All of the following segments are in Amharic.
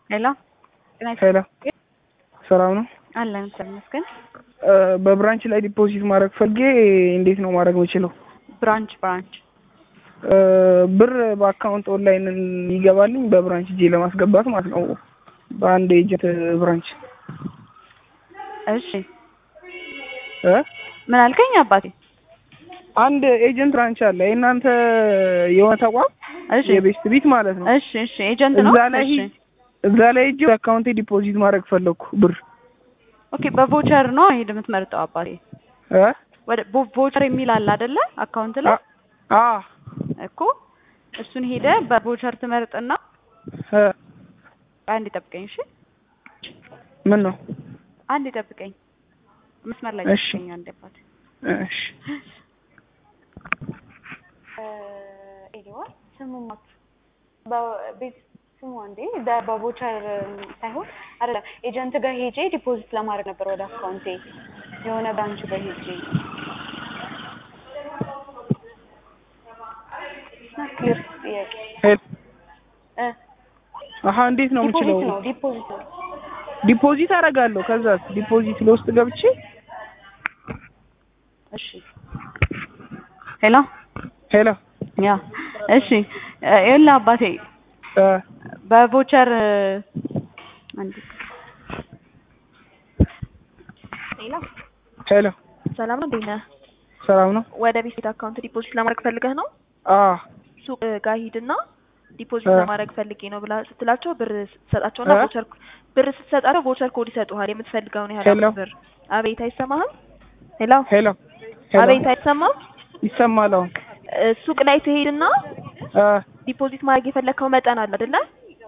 ሄሎ ሄሎ ሰላም ነው? አለን እግዚአብሔር ይመስገን። በብራንች ላይ ዲፖዚት ማድረግ ፈልጌ እንዴት ነው ማድረግ የምችለው? ብራንች ብራንች ብር በአካውንት ኦንላይን ይገባልኝ በብራንች እጄ ለማስገባት ማለት ነው። በአንድ ኤጀንት ብራንች እሺ እ ምን አልከኝ አባቴ? አንድ ኤጀንት ብራንች አለ የእናንተ የሆነ ተቋም እሺ የቤስት ቢት ማለት ነው። እሺ እሺ ኤጀንት ነው። እዛ ላይ እሺ እዛ ላይ ሂጅ አካውንቴ ዲፖዚት ማድረግ ፈለግኩ ብር ኦኬ በቮቸር ነው ሄድ የምትመርጠው አባቴ? እ ወደ ቮ- ቮቸር የሚል አለ አይደለ? አካውንት ላይ አ እኮ እሱን ሄደ በቮቸር ትመርጥና እ አንድ ጠብቀኝ እሺ። ምን ነው? አንድ ጠብቀኝ መስመር ላይ እሺ። ጠብቀኝ አንድ አባቴ። እሺ ኤዲዋ ስሙማት በቤት ስሙ አንዴ በ- በቮቸር ሳይሆን አይደለም ኤጀንት ጋር ሄጄ ዲፖዚት ለማድረግ ነበር ወደ አካውንቴ የሆነ ብራንች ጋር ሄጄ እና ክሊር ጥያቄ ሄሎ እ አሀ እንዴት ነው የምችለው? ዲፖዚት ነው ዲፖዚት ነው ዲፖዚት አደርጋለሁ። ከዛ ዲፖዚት ለውስጥ ገብቼ እሺ ሄሎ ሄሎ ያ እሺ ይኸውልህ አባቴ እ በቮቸር አንዴ ሄሎ ሄሎ ሰላም ነው፣ እንዴት ነህ? ሰላም ነው? ወደ ቤት አካውንት ዲፖዚት ለማድረግ ፈልገህ ነው? አ ሱቅ ጋር ሂድና ዲፖዚት እ ለማድረግ ፈልጌ ነው ብላ ስትላቸው ብር ስትሰጣቸውና እ ቮቸር ብር ስትሰጣቸው ቮቸር ኮድ ይሰጡሃል የምትፈልገውን ያህል ሄሎ ብር። አቤት አይሰማህም? ሄሎ ሄሎ ሄሎ አቤት አይሰማም? ይሰማል አሁን? እ ሱቅ ላይ ትሄድና እ ዲፖዚት ማድረግ የፈለግከው መጠን አለ አይደለ?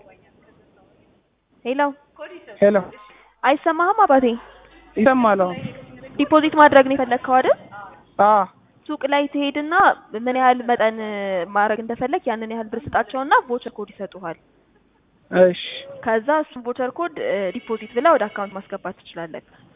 ሄሎ ሄሎ አይሰማህም አባቴ? ይሰማል አሁን? ዲፖዚት ማድረግ ነው የፈለግከው አይደል? አ ሱቅ ላይ ትሄድና ምን ያህል መጠን ማድረግ እንደፈለግ ያንን ያህል ብር ስጣቸውና ቮቸር ኮድ ይሰጡሃል። እሺ ከዛ እሱን ቮቸር ኮድ ዲፖዚት ብለህ ወደ አካውንት ማስገባት ትችላለህ።